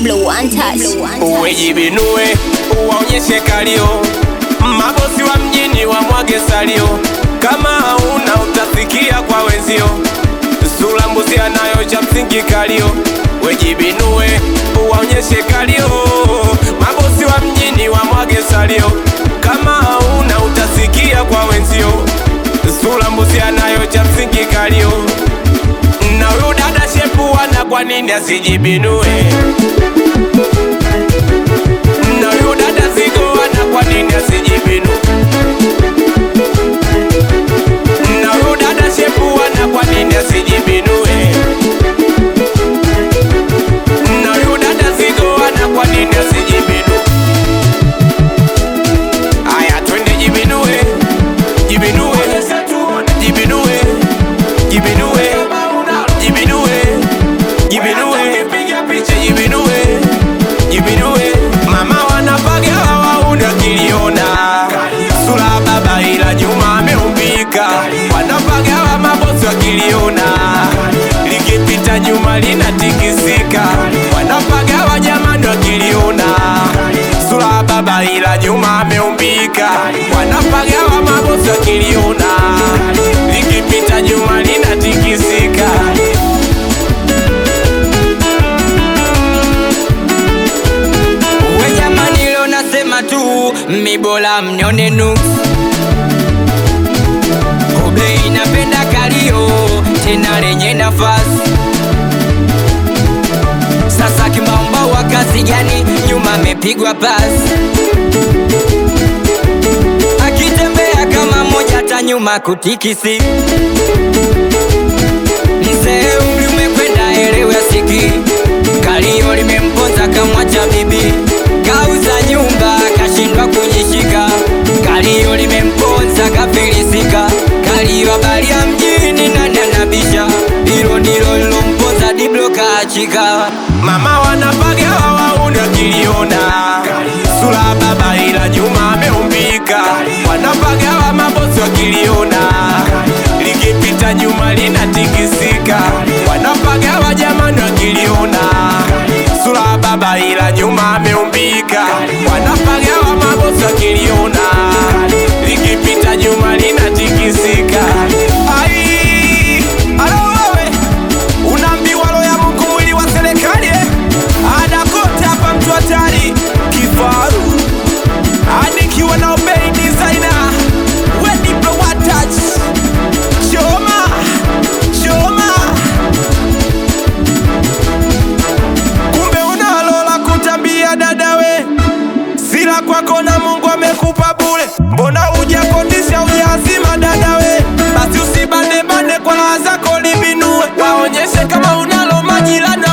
Diblo one touch. Uwejibinue uwaonyeshe kalio, mabosi wa mjini wamwage salio, kama hauna utasikia kwa wenzio, sura mbuzi anayo cha msingi kalio. Wejibinue uwaonyeshe kalio, mabosi wa mjini wamwage salio, kama hauna utasikia kwa wenzio, sura mbuzi anayo cha msingi kalio. Na huyu dada shepu wana kwa nini asijibinue? Na huyu dada zigo wana kwa nini asijibinu? Na huyu dada shepu wana kwa nini asijibinue? Na huyu dada zigo wana kwa nini asijibinu? Aya, twende jibinue, jibinue, jibinue, jibinue, jibinue, jibinue, jibinue, jibinue. Mama wanapaga wauni wakiliona sura baba, ila nyuma ameumbika. Wanapaga wa mabosi wakiliona likipita nyuma linatikisika. Wanapaga wa jamani wakiliona sura baba, ila nyuma ameumbika. Wanapaga wa mabosi wakiliona likipita nyuma linatikisika. We jamani, leo nasema tu mibola mnione nuks Kobe inapenda kalio tena lenye nafasi. Sasa kimamba wa kasi gani? Nyuma amepigwa pasi, akitembea kama moja hata nyuma kutikisi. Mzee umri umekwenda, elewe asiki kalio limemponza kamwacha bibi, kauza nyumba kashindwa kujishika. Kalio limemponza kafilisika, kalio habari ya mjini nani anabisha? Hilo ndilo lilomponza Diblo kaachika. Mama wanapaga wauni wakiliona sura baba, ila nyuma ameumbika. Wanapaga wa mabosi wakiliona likipita nyuma linatikisika. Wanapaga wa jamani wakiliona sura baba, ila nyuma ameumbika. Wanapaga wa mabosi wakiliona likipita nyuma linatikisika. Ai, alo wewe Unaambiwa roho ya Mungu mwili wa serikali eh? Ada kote hapa mtu hatari kifaru anikiwa na obey designer we Diblo one touch choma choma kumbe unalola kutambia dadawe sila kwako na Mungu amekupa bure, mbona hujakondisha hujazima dadawe? Basi usibane bane kwa raha zako libinue, waonyeshe kama unalo majirani